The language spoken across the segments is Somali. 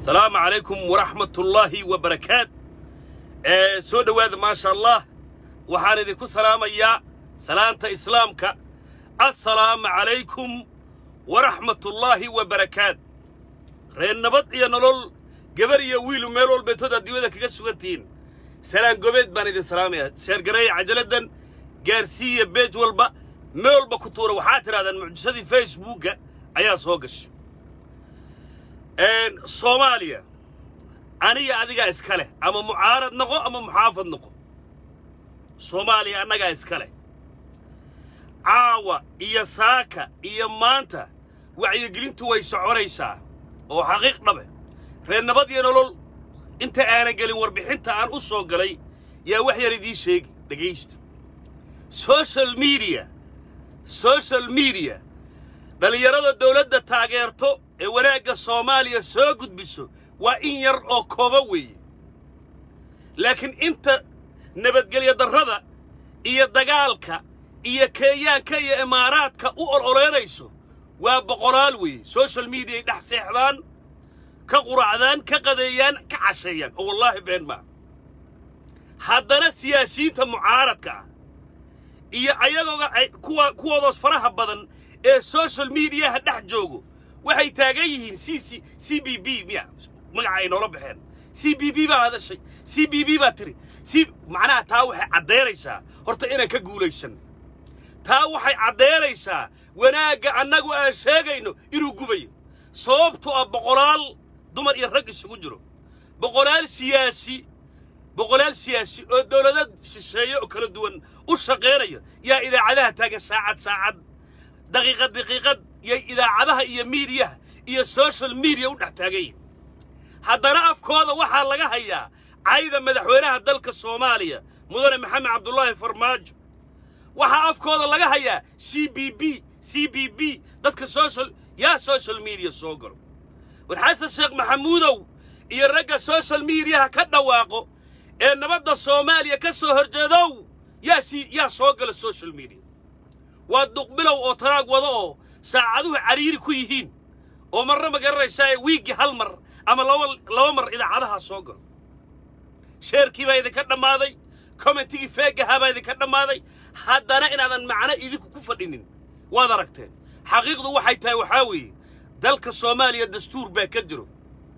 asalaamu calaykum waraxmatullaahi wa barakaat ee soo dhowaada maasha allah waxaan idinku salaamayaa salaanta islaamka assalaamu calaykum waraxmatullaahi wa barakaat reer nabad iyo nolol gabar iyo wiilu meel walbeetood adduunyada kaga sugan tihiin salaan gobeed baan idin salaamayaa sheergareeya cajaladdan gaarsiiya beej walba meel walba ku tuura waxaad tidhahdaan mucjisadii facebookga ayaa soo gashay soomaaliya aniga adigaa iska leh ama mucaarad noqo ama muxaafad noqo soomaaliya annagaa iska leh caawa iyo saaka iyo maanta wacyigelintu way soconaysaa oo xaqiiq dhabe reer nabad iyo nolol inta aanan gelin warbixinta aan u soo galay yaa wax yar idiin sheegi dhegaysta social mediya social mediya dhallinyarada dawladda taageerto ee wanaagga soomaaliya soo gudbiso waa in yar oo kooba weeye laakiin inta nabadgelyo darrada iyo dagaalka iyo kenyaanka iyo imaaraadka u ololeynayso waa boqolaal weeye social mediaay dhex seexdaan ka quracdaan ka qadeeyaan ka casheeyaan oo wallaahi been maa haddana siyaasiyiinta mucaaradka ah iyo ayagooga kuwa kuwoodaas faraha badan ee social mediyaha dhex joogo waxay taagan yihiin c c c b b miya magaca ay noola baxeen c b b baa hadashay c b b baa tiri c macnaha taa waxay caddaynaysaa horta inaan ka guulaysan taa waxay caddaynaysaa wanaagga annagu aan sheegayno inuu gubayo sababtu ah boqolaal dumar iyo rag isugu jiro boqolaal siyaasi boqolaal siyaasi oo dawladad shisheeye oo kala duwan u shaqaynaya yaa idaacadaha taagan saacad saacad daqiiqad daqiiqad iyo idaacadaha iyo miidiyaha iyo social mediya u dhex taagayin haddana afkooda waxaa laga hayaa cayda madaxweynaha dalka soomaaliya mudane maxamed cabdulaahi farmaajo waxaa afkooda laga hayaa c b b c b b dadka social yaa social mediya soo galo war xasan sheekh maxamuudow iyo ragga social mediyaha ka dhawaaqo ee nabadda soomaaliya ka soo horjeedow yaa si yaa soo gala social media waa duqbilow oo taraag wado oo saacaduhu cariiri ku yihiin oo marna ma garanaysaa ee wiiggii hal mar ama laba laba mar idaacadaha soo galo sheerkii baa idinka dhammaaday commentigii feegahaa baa idinka dhammaaday haddana inaadan macno idinku ku fadhinin waad aragteen xaqiiqdu waxay tahay waxaa weeye dalka soomaaliya dastuur baa ka jiro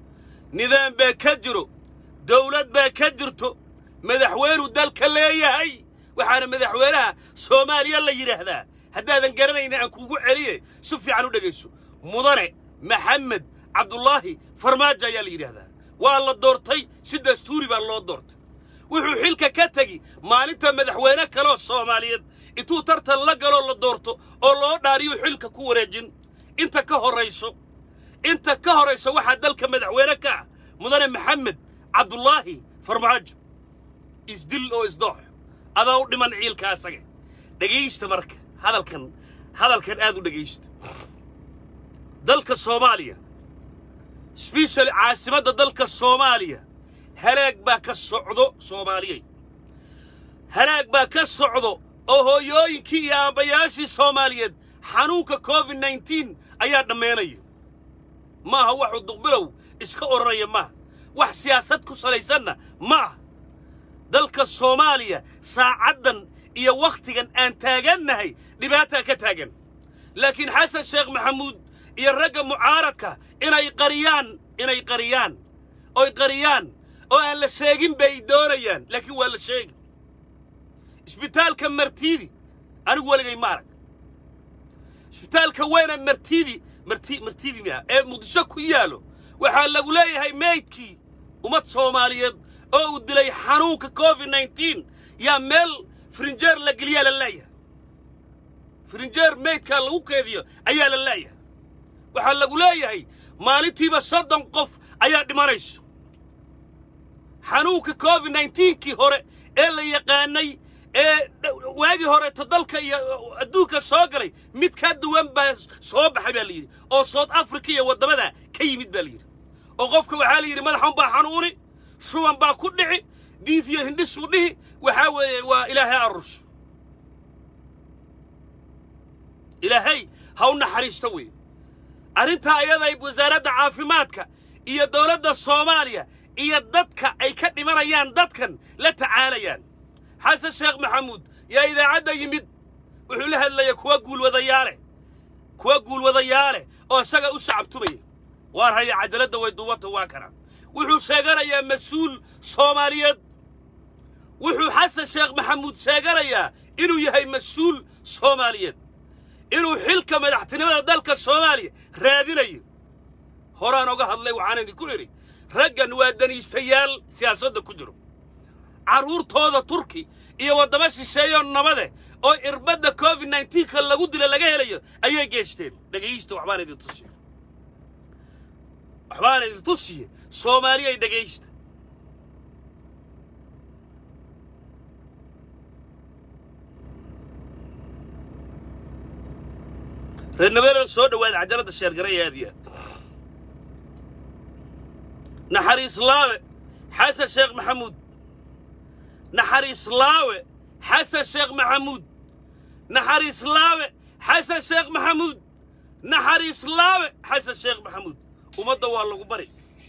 nidaam baa ka jiro dawlad baa ka jirto madaxweynuu dalka leeyahay waxaana madaxweynaha soomaaliya la yidhaahdaa haddaadan garanayna aan kuugu celiye si fiican u dhegayso mudane maxamed cabdulaahi farmaajo ayaa la yidhaahdaa waa la doortay si dastuuri baa loo doortay wuxuu xilka ka tegi maalinta madaxweyne kaleoo soomaaliyeed intuu tartan la galoo la doorto oo loo dhaariyo xilka ku wareejin inta ka horrayso inta ka horrayso waxaa dalka madaxweyne ka ah mudane maxamed cabdulaahi farmaajo isdil oo isdoox adaa u dhiman ciilka asaga dhegaysta marka hadalkan hadalkan aad u dhegaysta dalka soomaaliya sbeshali caasimadda dalka soomaaliya halaag baa ka socdo soomaaliyey halaag baa ka socdo oo hooyooyinkii iyo aabbayaashii soomaaliyeed xanuunka covid nneteen ayaa dhammaynaya maaha waxuu duqbilow iska odhanaya maaha wax siyaasad ku salaysanna ma ah dalka soomaaliya saacaddan iyo wakhtigan aan taagannahay dhibaataa ka taagan laakiin xasan sheekh maxamuud iyo ragga mucaaradka inay qariyaan inay qariyaan oy qariyaan oo aan la sheegin bay doonayaan laakiin waa la sheegi isbitaalka martiidi anigu weligay ma arag isbitaalka weyna martiidi marti martiidi miya ee muqdisho ku yaallo waxaa lagu leeyahay meydkii ummad soomaaliyeed oo uu dilay xanuunka covid nneteen yaa meel frinjeer la geliyaa la leeyahay frinjeer meydkaa lagu keediyo ayaa la leeyahay waxaa lagu leeyahay maalintiiba soddon qof ayaa dhimanayso xanuunka covid nneteenkii hore ee la yaqaanay ee waagii horeeto dalka iyo adduunka soo galay mid ka duwan baa soo baxay baa la yidhi oo south africa iyo waddamada ka yimid baa la yidhi oo qofka waxaa la yidhi madaxan baa xanuuni shuban baa ku dhici diifiyo hindhisuu dhihi waxaa weeye waa ilaahay arus ilaahay ha u naxariista weeye arrintaa ayaday wasaaradda caafimaadka iyo dowladda soomaaliya iyo dadka ay ka dhimanayaan dadkan la tacaalayaan xasan sheekh maxamuud yaa idaacadda yimid wuxuu la hadlaya kuwa guulwadayaale kuwa guulwadayaale oo isaga u sacabtumaya waar haya cadaaladda way duubanta waa kana wuxuu sheeganayaa mas-uul soomaaliyeed wuxuu xasan sheekh maxamuud sheeganayaa inuu yahay mas-uul soomaaliyeed inuu xilka madaxtinimada dalka soomaaliya raadinayo horaan oga hadlay waxaan idinku idhi raggan waa daniistayaal siyaasadda ku jiro carruurtooda turki iyo waddamo shisheeyoo nabade oo irbadda covid nneteen-ka lagu dila laga helayo ayay geeshteen dhegaysta waxbaan idin tusiye waxbaan idin tusiye soomaaliyay dhegaysta reer nabeelan soo dhowaada cajaladda sheergaraya aad iyo aad naxariislaawe xasan sheekh maxamuud naxariislaawe xasan sheekh maxamuud naxariislaawe xasan sheekh maxamuud naxariislaawe xasan sheekh maxamuud ummadda waa lagu bari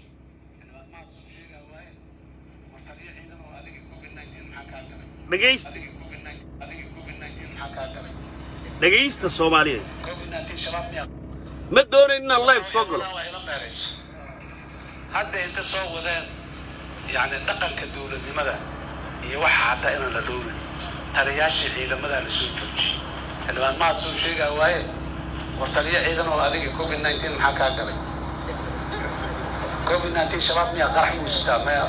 dhegaysta dhegaysta soomaaliyeed ma doonayn inaan live soo galo hadda inta soo wadeen yani dhaqanka dowladnimada iyo waxa hataa inaan la dhowrin taliyaashii ciidamadaa la soo joojiyey xildhibaan mahad soo sheegaa waaye war taliyo ciidan oo adiga covid nineteen maxaa kaa galay covid nineteen shabaab miyaa qarax muusitaa maya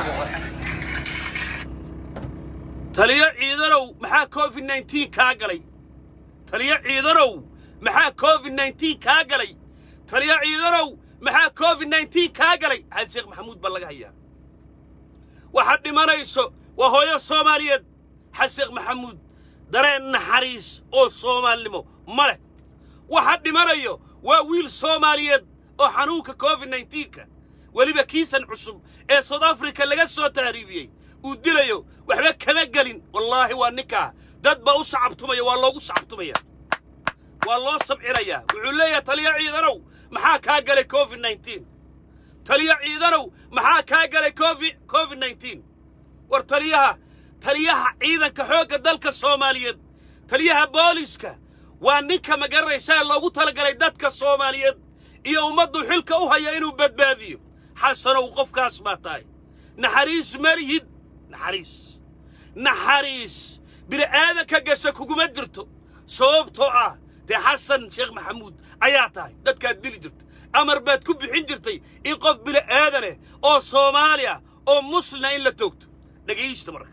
taliyo ciidanow maxaa covid nneteen kaa galay taliyo ciidanow maxaa covid nneteen kaa galay taliyo ciidanow maxaa covid nneteen kaa galay xasan sheekh maxamuud baa laga hayaa waxaad dhimanayso waa hooyo soomaaliyeed xasan sheekh maxamuud dareen naxariis oo soomaalnimo ma leh waxaad dhimanayo waa wiil soomaaliyeed oo xanuunka covid nneteen-ka weliba kiisan cusub ee south africa laga soo tahriibiyey uu dilayo waxba kama gelin wallaahi waa ninkaa dad baa u sacabtumaya waa loogu sacabtumaya waa loo sabcinayaa wuxuu leeyahay taliyo ciidanow maxaa kaa galay covid nneteen taliyo ciidanow maxaa kaa galay covid covid nneteen war taliyaha taliyaha ciidanka xoogga dalka soomaaliyeed taliyaha booliska waa ninka ma garanaysaa loogu talagalay dadka soomaaliyeed iyo ummaddu xilka u haya inuu badbaadiyo xasanow qofkaas baa tahay naxariis malihid naxariis naxariis bini'aadanka gasha kuguma jirto sababtoo ah dee xasan sheekh maxamuud ayaa tahay dadkaad dili jirta amar baad ku bixin jirtay in qof bini'aadaneh oo soomaaliya oo muslina in la toogto dhegaysta marka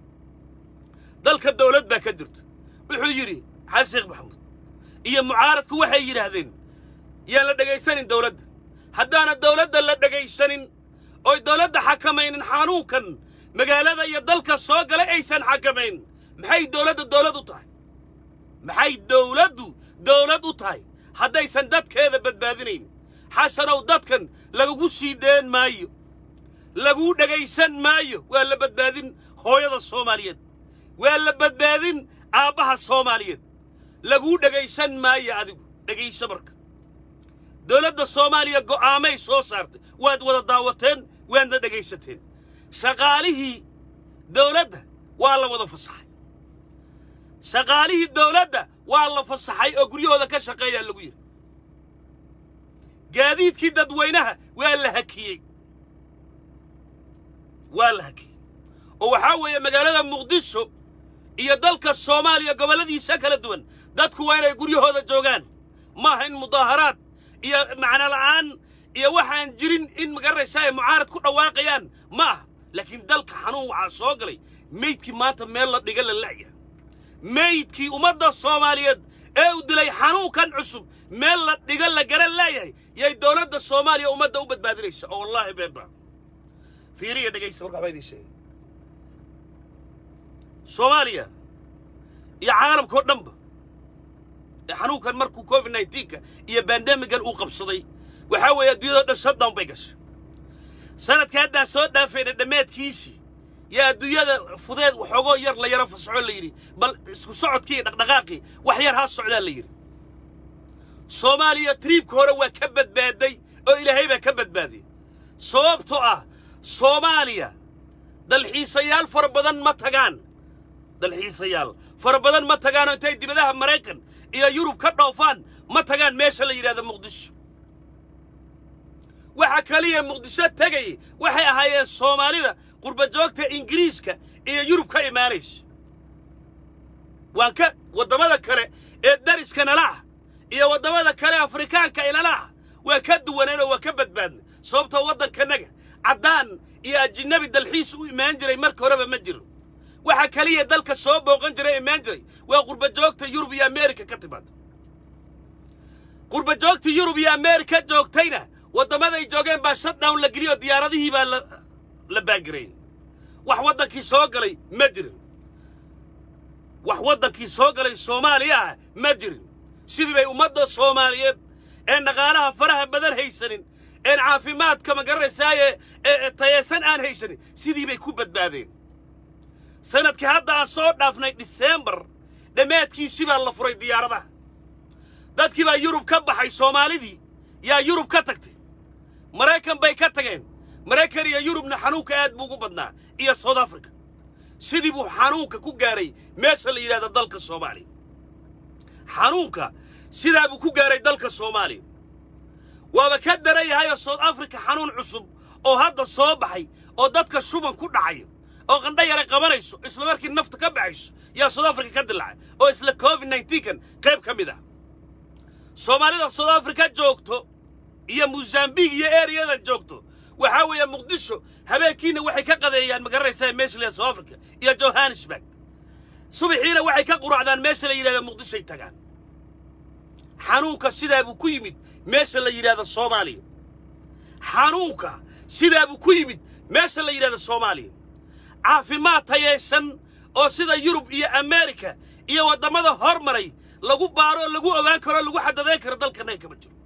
dalka dawlad baa ka jirta wuxuu yidhi xasan sheekh maxamuud iyo mucaaradku waxay yidhaahdeen yaan la dhegaysanin dawladda haddaana dawladda la dhegaysanin oy dawladda xakamaynin xanuunkan magaalada iyo dalka soo galay aysan xakamayn maxay dawladda dawlad u tahay maxay dawladdu dawlad u tahay haddaysan dadkeeda badbaadinayn xasanow dadkan lagugu sii deen maayo laguu dhegaysan maayo waa la badbaadin hooyada soomaaliyeed waa la badbaadin aabbaha soomaaliyeed laguu dhegaysan maayo adigu dhegayso marka dawladda soomaaliya go'aamay soo saartay waad wada daawateen waadna dhegaysateen shaqaalihii dawladda waa la wada fasaxay shaqaalihii dawladda waa la fasaxay oo guryahooda ka shaqeeyaa lagu yidhi gaadiidkii dadweynaha waa la hakiyey waa la hakiyey oo waxaa weeye magaalada muqdisho iyo dalka soomaaliya gobolladiisa kala duwan dadku waa inay guryahooda joogaan maaha in mudaaharaad iyo macno la'aan iyo waxaan jirin in magaranaysaa ay mucaarad ku dhawaaqayaan ma aha laakiin dalka xanuun waxaa soo galay meydkii maanta meel la dhiga la la'ya meydkii ummadda soomaaliyeed ee u dilay xanuunkan cusub meel la dhiga la garan laayahay yay dawladda soomaaliya ummadda u badbaadinaysa oo wallaahi beeba fiiriya dhegaysta marka waxbaa idiin sheegay soomaaliya iyo caalamkao dhanba ee xanuunkan markuu covid nneteen-ka iyo bandemigan uu qabsaday waxaa weeye adduunyadao dhan shutdown bay gashay sanadka haddaan soo dhaafayna dhammaadkiisii yaa adduunyada fudeed waxoogoo yar la yaro fasaxo la yidhi bal isku socodkii iyo dhaqdhaqaaqii wax yar ha socdaa la yidhi soomaaliya triibka hore waa ka badbaaday oo ilaahay baa ka badbaadiyey sababtoo ah soomaaliya dalxiisayaal fara badan ma tagaan dalxiisayaal fara badan ma tagaanoo intay dibadaha maraykan iyo yurub ka dhoofaan ma tagaan meesha la yidhahdo muqdisho waxa kaliya muqdisho tegay waxay ahaayeen soomaalida qurbajoogta ingiriiska iyo yurub ka imaanaysa waan ka waddamada kale ee dariska nala ah iyo waddamada kale afrikaanka inala ah waa ka duwaneen oo waa ka badbaadnay sababtoo waddankanaga caddaan iyo ajinabi dalxiis u imaan jiray marka horeba ma jiro waxa kaliya dalka soo booqan jiray imaan jiray waa qurbajoogta yurub iyo ameerika ka timaado qurbajoogta yurub iyo ameerika joogtayna waddamaday joogeen baa shutdown la geliyoo diyaaradihii baa la la baangareeyey wax waddankii soo galay ma jirin wax waddankii soo galay soomaaliya ah ma jirin sidii bay ummadda soomaaliyeed ee dhaqaalaha faraha badan haysanin een caafimaadka ma garanaysaaye ee tayeesan aan haysanin sidii bay ku badbaadeen sanadkii hadda aan soo dhaafnay diseembar dhammaadkiisii baa la furay diyaaradaha dadkii baa yurub ka baxay soomaalidii yaa yurub ka tagtay maraykan bay ka tageen maraykan iyo yurubna xanuunka aad buu ugu badnaa iyo south africa sidii buu xanuunka ku gaaray meesha la yidhahdo dalka soomaaliya xanuunka sidaa buu ku gaaray dalka soomaaliya waaba ka daran yahayoo south africa xanuun cusub oo hadda soo baxay oo dadka shuban ku dhacayo oo qandho yara qabanayso isla markii nafta ka baxayso yaa south africa ka dilaacay oo isla covid nneteen-kan qayb ka mid ah soomaalida south africa joogto iyo mosambiq iyo ereyada joogto waxaa weeye muqdisho habeenkiina waxay ka qadeeyaan ma garanaysaa meesha la yidhahdo south africa iyo johannesburg subaxiina waxay ka quracdaan meesha la yidhahdo muqdishoay tagaan xanuunka sidaa buu ku yimid meesha la yidhahdo soomaaliya xanuunka sidaa buu ku yimid meesha la yidhahdo soomaaliya caafimaad tayaysan oo sida yurub iyo ameerika iyo waddamada hormaray lagu baaroo lagu ogaan karoo lagu xadadayn karo dalkannaga kama jiro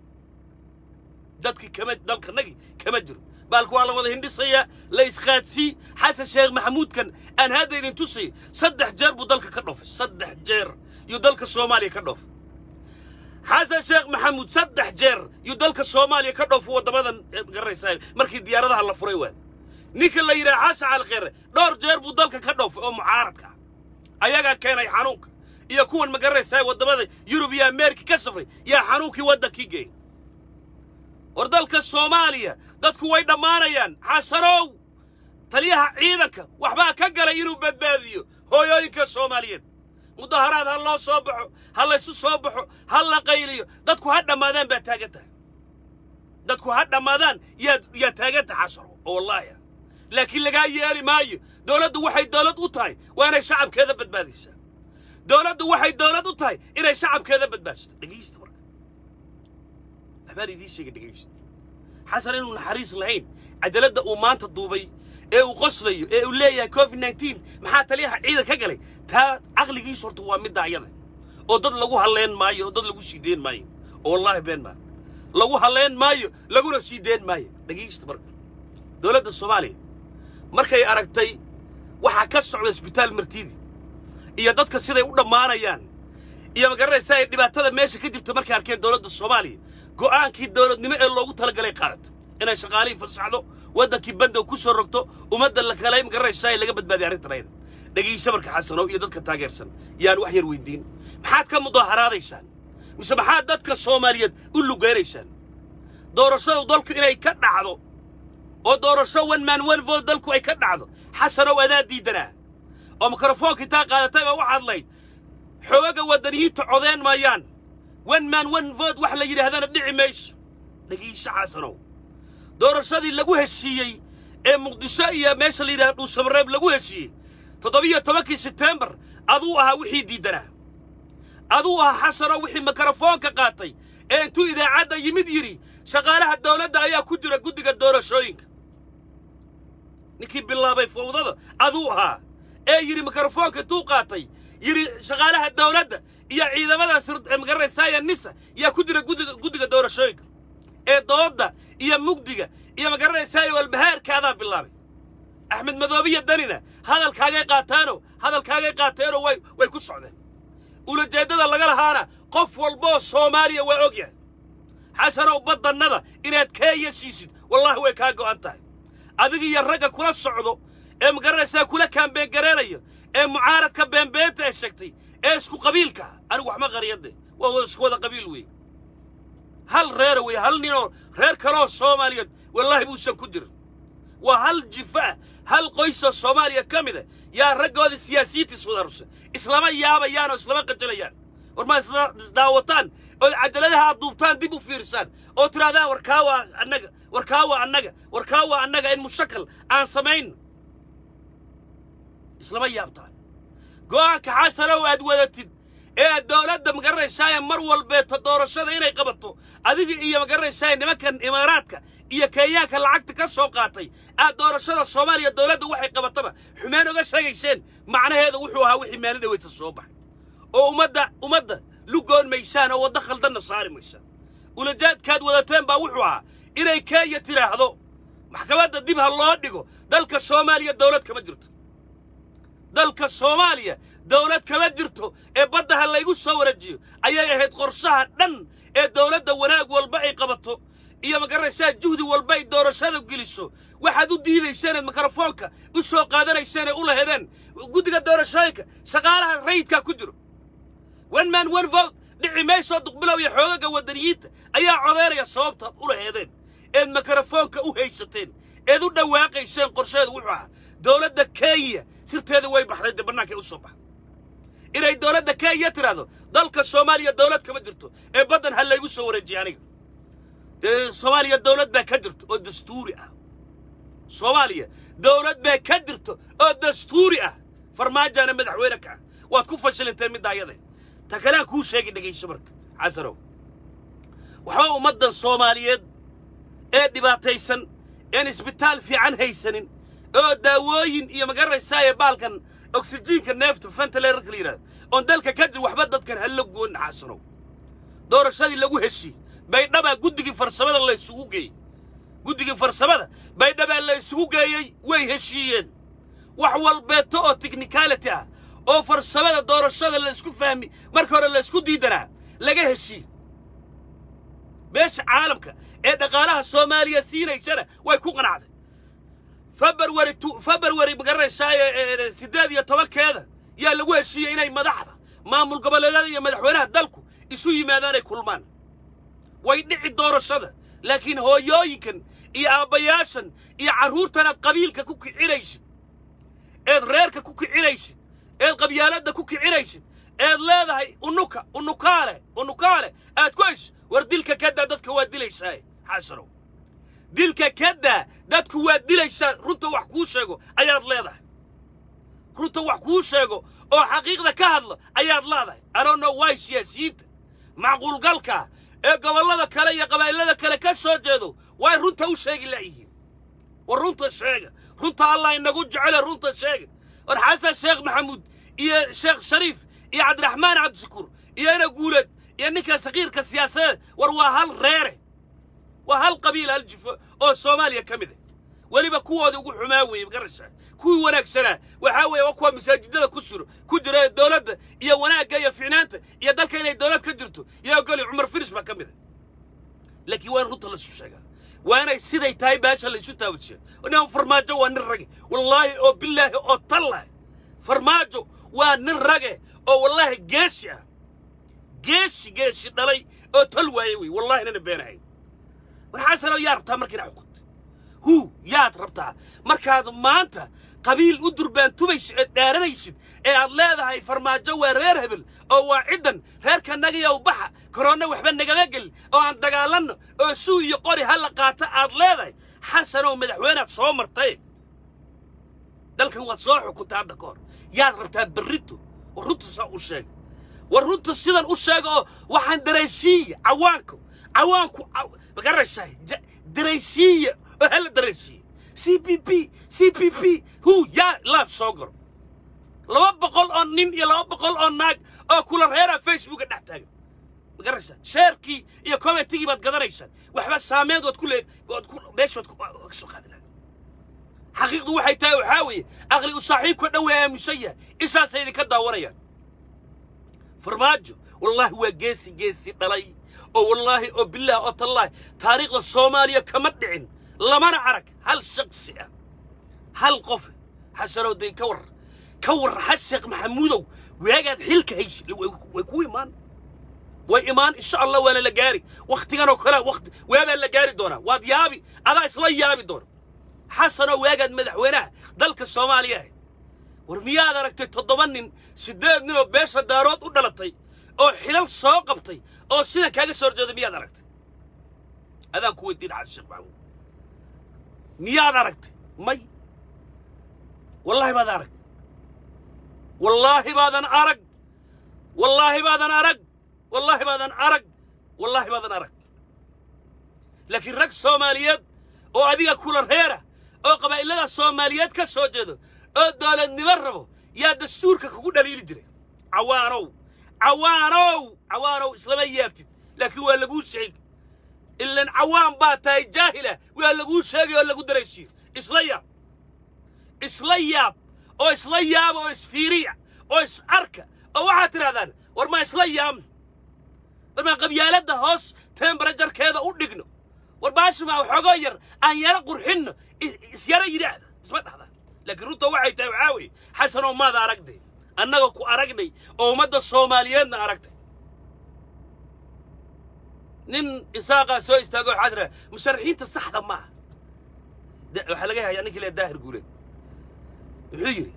dadki kama dalkanagi kama jiro baalku waa la wada hindhisayaa la isqaadsii xasan sheekh maxamuudkan aan hadda idin tusay saddex jeer buu dalka ka dhoofay saddex jeer yuu dalka soomaaliya ka dhoofay xasan sheekh maxamuud saddex jeer yuu dalka soomaaliya ka dhoofay waddamadan garanaysaa markii diyaaradaha la furay waad ninka la yidhaha xasan calkheyre dhowr jeer buu dalka ka dhoofay oo mucaaradka ah ayagaa keenay xanuunka iyo kuwan ma garanaysaa waddamada yurub iyo ameerika ka safray yaa xanuunkii waddankii geeyay war dalka soomaaliya dadku way dhammaanayaan xasanow taliyaha ciidanka waxbaa ka galay inuu badbaadiyo hooyooyinka soomaaliyeed mudaharaad ha loo soo baxo ha laysu soo baxo ha la qayliyo dadku ha dhammaadaan baa taagan tahay dadku ha dhammaadaan yaa yaa taagan tahay xasano oo wallaahi ah laakiin lagaa yeeli maayo dowladdu waxay dowlad u tahay waa inay shacabkeeda badbaadaysaa dowladdu waxay dowlad u tahay inay shacabkeeda badbaadisto dhegaysta marka waxbaan idiin sheegay dhegaysta xasan inuu naxariis lahayn cadaaladda uu maanta duubay ee uu qoslayo ee uu leeyahay covid nneteen maxaa taliyaha ciidan ka galay taa caqligiis horta waa midda ayada oo dad lagu halleen maayo oo dad lagu sii deen maayo oo wallaahi been maa lagu halleen maayo laguna sii deen maayo dhegaysta marka dowladda soomaaliya markay aragtay waxaa ka socda isbitaal martiidi iyo dadka siday u dhammaanayaan iyo ma garanaysaa ay dhibaatada meesha ka jirta markay arkeen dowladda soomaaliya go'aankii dowladnimo ee loogu talagalay qaadato inay shaqaalihii fasaxdo waddankii bandow ku soo rogto ummadda la kale ma garanaysaa ee laga badbaadiya arrintan ayada dhegayso marka xasanow iyo dadka taageersan yaan wax yar weydiin maxaad ka mudaharaadaysaan mise maxaad dadka soomaaliyeed u lugeynaysaan doorashadu dalku inay ka dhacdo oo doorasho one man one vote dalku ay ka dhacdo xasanow adaa diidanaa oo mikrofoonka intaa qaadatay baa waxaad layd xoogaga waddaniyiinta codeen maayaan one man one vote wax la yidhaahdana dhici mayso dhegayso xasanow doorashadii lagu heshiiyey ee muqdisho iyo meesha la yidhahda dhuusamareeb lagu heshiiyey toddobiyo tobankii setembar aduu ahaa wixii diiddanaa aduu ahaa xasanow wixii mikrofoonka qaatay ee intuu idaacadda yimid yidhi shaqaalaha dawladda ayaa ku jira guddiga doorashooyinka ninkii bilaabay fawdada aduu ahaa ee yidhi mikrofoonka intuu qaatay yidhi shaqaalaha dawladda iyo ciidamadaas magaranaysaaya nisa yaa ku jira guddiga guddiga doorashooyinka ee doodda iyo mugdiga iyo magaranaysaaya walbahaarkaadaa bilaabay axmed madoobiya danina hadalkaagay qaataanoo hadalkaagay qaateenoo way way ku socdeen ulajeeddada laga lahaana qof walboo soomaaliya waa og yahay xasanow baddannada inaad keenya siisid wallaahi way kaa go'an tahay adiga iyo ragga kula socdo ee magaranaysaa kula kaambeen gareenaya ee mucaaradka beenbeenta ee sheegtay ee isku qabiilka ah anigu waxma qariyade waa wada isku wada qabiil weeye hal reera weeye hal ninoo reer kaloo soomaaliyeed wallaahi buusan ku jirin waa hal jifa ah hal qoysoo soomaaliya ka mid a yaa raggoodii siyaasiyiinta iswadarsa islama yaabayaan oo islama qajalayaan war ma isdaawataan oo cadaladaha aad duubtaan dib u fiirsaan oo tidhahdaan warkaa waa annaga warkaa waa annaga warkaa waa annaga in mushakal aan samayno islama yaabtaan go'aanka xasanow aad wadatid ee aad dowladda magaranaysaaya mar walbeeto doorashada inay qabato adiga iyo magaranaysaaya nimankan imaaraadka iyo kenyaanka lacagta ka soo qaatay aad doorashada soomaaliya dowladda waxay qabataba xumaan oga sheegayseen macnaheedu wuxuu ahaa wixii maalin dhaweyta soo baxay oo ummadda ummadda lugoon maysaan oo waddo khaldanna saari maysaan ulajaadkaad wadateen baa wuxuu ahaa inay kenya tidhaahdo maxkamadda dib ha loo dhigo dalka soomaaliya dowlad kama jirto dalka soomaaliya dowlad kama jirto ee badda ha laygu soo warajiyo ayay ahayd qorshaha dhan ee dowladda wanaag walba ay qabato iyo magaranaysaa juhdi walba ay doorashada geliso waxaad u diidayseeneed mikrofoonka u soo qaadanayseen ee u lahedeen guddiga doorashooyinka shaqaalaha rayidkaa ku jiro one man one vote dhici maysoo duqbilow iyo xoogaga waddaniyiinta ayaa codeynaya sababtaad u laheedeen eed mikrofoonka u haysateen eed u dhawaaqayseen qorsheedu wuxuu ahaa dowladda kenya sirteeda way baxday dee bannaankay u soo baxday inay dowladda kenya tidhaahdo dalka soomaaliya dowlad kama jirto ee baddan ha laygu soo wareejiya aniga dee soomaaliya dowlad baa ka jirto oo dastuuri ah soomaaliya dowlad baa ka jirto oo dastuuri ah farmaajaana madaxweyne ka ah waad ku fashilinteen midda ayade ta kalean kuu sheegi dhegayso marka xasanow waxba ummaddan soomaaliyeed ee dhibaataysan een isbitaal fiican haysanin oo daawooyin iyo magaranaysaayee baalkan oksijiinka neefta fentaleerarka la yidhahdo oon dalka ka jir waxba dadkan hala goon xasanow doorashadii lagu heshii baydhabaa guddigii farsamada la isugu geeyey guddigii farsamada baydhabaa la isugu geeyey way heshiiyeen wax walbeeto oo technicality ah oo farsamada doorashada la isku fahmi marka hore la isku diidanaa laga heshiiye beesha caalamka ee dhaqaalaha soomaaliya siinaysana way ku qanacday february february magaranaysaayee siddeed iyo tobankeeda yaa lagu heshiiyey inay madaxda maamul goboleedyada iyo madaxweynaha dalku isu yimaadaanay kulmaan way dhici doorashada laakiin hooyooyinkan iyo aabbayaashan iyo carruurtanaad qabiilka ku kicinaysid eed reerka ku kicinaysid eed qabyaaladda ku kicinaysid eed leedahay unuka unukaale unukaale aad ku heshid war dilka kadaa dadka waa dilaysaaye xasanow dilka kadaa dadku waa dilaysaa runta wax kuu sheego ayaad leedahay runta wax kuu sheego oo xaqiiqda ka hadla ayaad leedahay anono waay siyaasiyiinta macquulgalka ee gobollada kale iyo qabaa'ilada kale ka soo jeedo way runta u sheegi la'yihiin war runta sheega runta allah inagu jecele runta sheega war xasan sheekh maxamuud iyo sheekh shariif iyo cabdiraxmaan cabdishakuur iyo ina guuleed iyo ninka sakiirka siyaasadeed war waa hal reere waa hal qabiil hal jifo oo soomaaliya ka mid ah weliba kuwoodii ugu xumaa weeye magaraysaa kuwii wanaagsanaa waxaa weeye waa kuwa masaajidada ku jiro ku jira ee dowladda iyo wanaagga iyo ficnaanta iyo dalka inay dowlad ka jirto iyo ogoli cumar firis baa ka mid ah laakiin waa in runta laisu sheegaa waa inay siday tahay baasha laysu taawajiya nin farmaajo waa nin rage wallaahi oo bilaahi oo tallah farmaajo waa nin rage oo wallaahi geeshi ah geeshi geeshi dhalay oo tal waaye wey wallahi nana beenahay marxaasano yaa rabtaa marka inaa xukunto hu yaad rabtaa markaad maanta qabiil u durbaantumaysid eed dhaaranaysid ee aad leedahay farmaajo waa reer hebel oo waa ciddan reerka nagayow baxa koroonna waxba nagama gelin oo aan dagaalanno oo suu iyo qori ha la qaata aad leedahay xasanow madaxweynead soo martay dalkan waad soo xukuntay hadda ka hor yaad rabtaa berrito war runta saa u sheega war runta sidan u sheega oo waxaan daraysiiya cawaanku cawaanku magaraysaa daraysiiya oo hala daraysiiya c p p c p p hu yaa laaf soo galo laba boqol oo nin iyo laba boqol oo naag oo kula reeraa facebooka dhex taagan magaraysaa sheerkii iyo commentigii baad gadanaysaan waxba saameed waad ku leed waad ku meesha waad ka soo qaadi lahayd xaqiiqdu waxay tahay waxaa weeye aqli u saaxiibka dhan way aamusan yahay ishaasay idinka daawanayaan farmaajo wallaahi waa geesi geesi dhalay oo wallaahi oo bilaah oo tallaahi taariikhda soomaaliya kama dhicin lamana arag hal shaksi ah hal qof xasanow dee ka war ka war xasheekh maxamuudow waagaad xilka haysa way ku imaan way imaan insha allah waana la gaari wakhtigan oo kale wakti waabaa la gaari doonaa waad yaabi adaa isla yaabi doona xasanoo waagaad madaxweynaha dalka soomaaliya ahayd war miyaad aragtay toddoba nin siddeed nin oo beesha daarood u dhalatay oo xilal soo qabtay oo sida kaaga soo horjeeda miyaad aragtay adaan ku weydiin xasan sheekh maxamuud miyaad aragtay may wallaahi baad arag wallaahi baadan arag wallaahi baadan arag wallaahi baadan arag wallaahi baadan arag laakiin rag soomaaliyeed oo adiga kula reera oo qabaa'ilada soomaaliyeed ka soo jeedo oo dowladnimo rabo yaa dastuurka kugu dhaliili jiray cawaanow cawaanow cawaanow islama yaabtid laakiin waa laguu sheegi ilan cawaan baa tahay jaahila waa laguu sheegay oo lagu daraysiiyo isla yaab isla yaab oo isla yaaba oo isfiiriya oo is arka oo waxaad tidhahdaan war maa isla yaabno war maa qabyaaladda hoos temberajarkeeda u dhigno war baasha maa waxoogoo yar aan yaro qurxinno isyaro yidhaahda isma dhahdaan laakiin runta waxay tahay waxaa weeye xasanoo maada aragday annaga ku aragnay oo ummadda soomaaliyeedna aragtay nin isaaqaa soo istaago waxaa tiraa musharaxiinta saxda maaha waxaa laga hayaa ninkii le daahir guuleed wuxuu yidhi